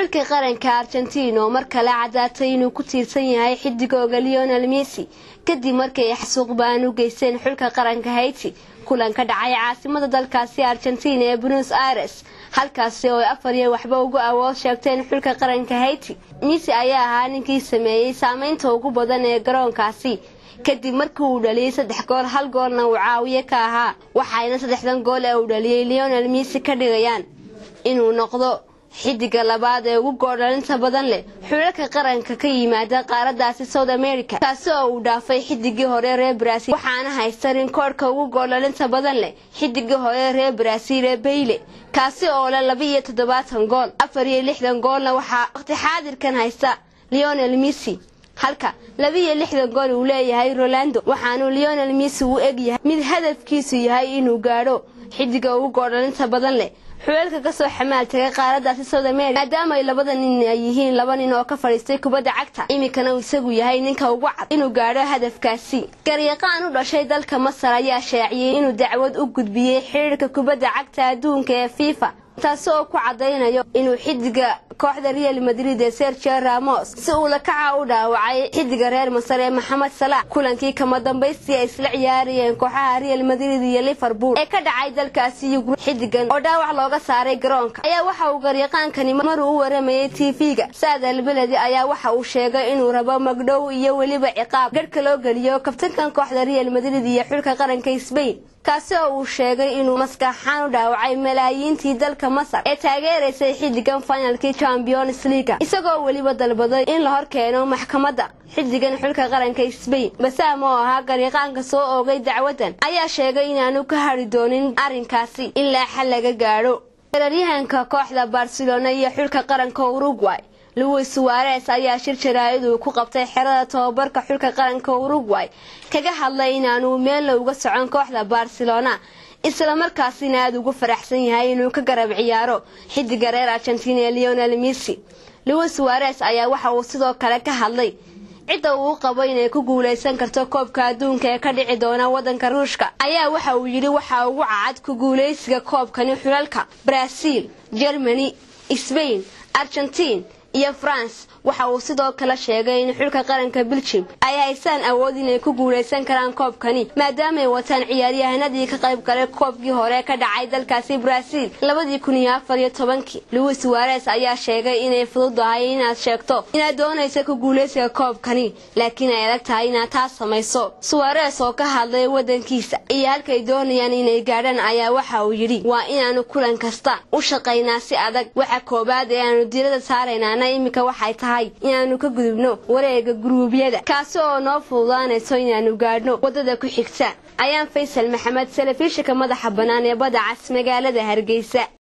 xulka qaranka argentiin oo mar kale caddaatay inuu ku tiirsan yahay xidigooga leonel messi kadib markii ay xasuuq baan u geysteen xulka qaranka haiti kulan ka dhacay caasimada dalkaasi argentiin ee buenos aires halkaasi oo ay afar iyo waxba ugu awood sheegteen xulka qaranka haiti messi ayaa ahaa ninkii sameeyey saameynta ugu badan ee garoonkaasi kadib markii uu dhaliyey saddex gool hal goolna uu caawiye ka ahaa waxayna saddexdan gool ee uu dhaliyey leonel messi ka dhigayaan inuu noqdo xidiga labaad ee ugu goordhalinta badan leh xulalka qaranka ka yimaada qaaradaasi south america kaasi oo uu dhaafay xidigii hore reer brasil waxaana haysta rinkoodhka ugu goordhalinta badan leh xidigii hore reer brasil ee bayle kaasi oo leh laba iyo toddobaatan gool afar iyo lixdan goolna waxaa waqti xaadirkan haysta leonel messi halka laba iyo lixdan gool uu leeyahay rolando waxaanuu leonel messi u eg yahay mid hadafkiisu yahay inuu gaadho xidiga ugu goordhalinta badan leh xulalka kasoo xamaal tagay qaaradaasi south america maadaama ay labada nin ay yihiin laba nin oo ka fadhiistay kubadda cagta iminkana uu isagu yahay ninka ugu cad inuu gaadho hadafkaasi garyaqaan u dhashay dalka masar ayaa shaaciyey inuu dacwad u gudbiyey xiriirka kubadda cagta adduunka ee fifa taasi oo ku cadaynayo inuu xidiga kooxda real madrid ee sergio ramos si uu lakaca u dhaawacay xidiga reer masar ee maxamed salaax kulankii kama dambaystii ay isla ciyaarayeen kooxaha real madrid iyo liverpool ee ka dhacay dalkaasi yugru xidigan oo dhaawac looga saaray garoonka ayaa waxa uu garyaqaankani maruu u waramayay tv-ga saadal beledi ayaa waxa uu sheegay inuu rabo magdhow iyo weliba ciqaab garhka loo geliyo kabtankan kooxda real madrid iyo xulka qaranka sbain kaasi oo uu sheegay inuu maskaxaan u dhaawacay malaayiintii dalka masar ee taageeraysay xidigan finalkii champions leaga isagoo weliba dalbaday in la hor keeno maxkamadda xidigan xulka qaranka sbain basaam oo ahaa garyaqaanka soo oogay dacwadan ayaa sheegay inaanu ka hari doonin arrinkaasi ilaa xal laga gaadho weeraryahanka kooxda barcelona iyo xulka qaranka uruguay luis suares ayaa shir jaraa'id uu ku qabtay xerada tobabarka xulka qaranka uruguay kaga hadlay inaanuu meella uga socon kooxda barcelona isla markaasina aada ugu faraxsan yahay inuu ka garab ciyaaro xidiga reer argentina ee leonel messi luis suares ayaa waxa uu sidoo kale ka hadlay cidda uu qabo inay ku guulaysan karto koobka adduunka ee ka dhici doona wadanka ruushka ayaa waxa uu yidhi waxaa ugu cacad ku guulaysiga koobkani xulalka brazil germany sbain argentiin iyo france waxa uu sidoo kale sheegay in xulka qaranka belgium ay haysaan awood inay ku guulaysan karaan koobkani maadaamaay wataan ciyaaryahanadii ka qayb galay koobkii hore ka dhacay dalkaasi brazil labadii kun iyo afar iyo tobankii luis suares ayaa sheegay inay fududahay inaad sheegto inaad doonaysa ku guulaysiga koobkani laakiin ay adag tahay inaad taas samayso suares oo ka hadlay wadankiisa iyo halkay doonayaan inay gaadhaan ayaa waxa uu yidhi waa inaanu kulan kasta u shaqaynaa si adag waxa koobaad ee aanu diirada saaraynaana iminka waxay tahay inaanu ka gudubno wareega guruubyada kaasi oo noo fududaanayso inaanu gaadhno waddada ku xigta ayaan faysal maxamed telefishinka madaxa bannaan ee badda cas magaalada hargeysa